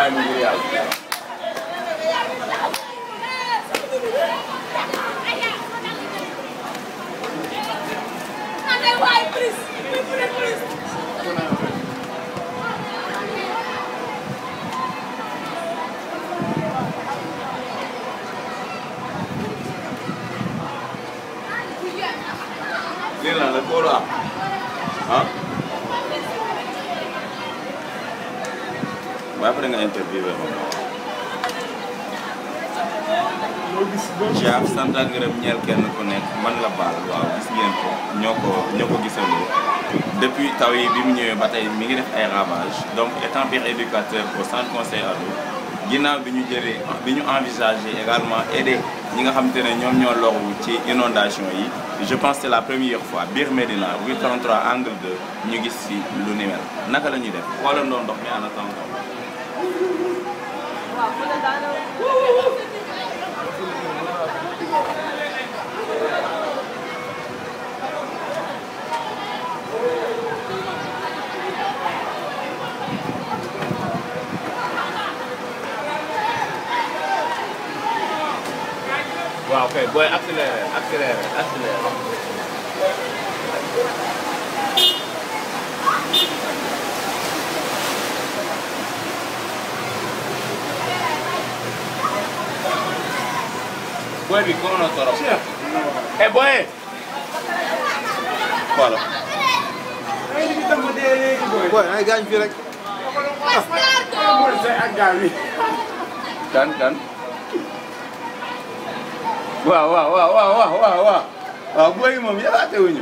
bàyyi ma ngir yàlla lii lan la kóolu am ah waaye après nga interviewé ma Cheikh sant ak ngërëm ñeel kenn ku nekk man la baal waaw gis ngeen ko ñoo ko ñoo ko gisandoo depuis taw yi bi mu ñëwee ba tey mi ngi def ay ravage donc étant pire éducateur au centre conseil ado ginnaaw bi ñu jëlee bi ñu envisagé également aider ñi nga xamante ne ñoom ñoo loru ci inondation yi je pense c'est la première fois biir Médina rue 33 angle 2 ñu gis ci lu ni mel naka la ñuy def xoolandoo ndox mi en attendant waaw kay booy accéléré accéléré accéléré booy bi ko na torop eh booy voilà booy ay gaañ fii rek kan kan waaw waaw waaw waaw waaw waaw waaw waaw booy yi moom yalaate wuñu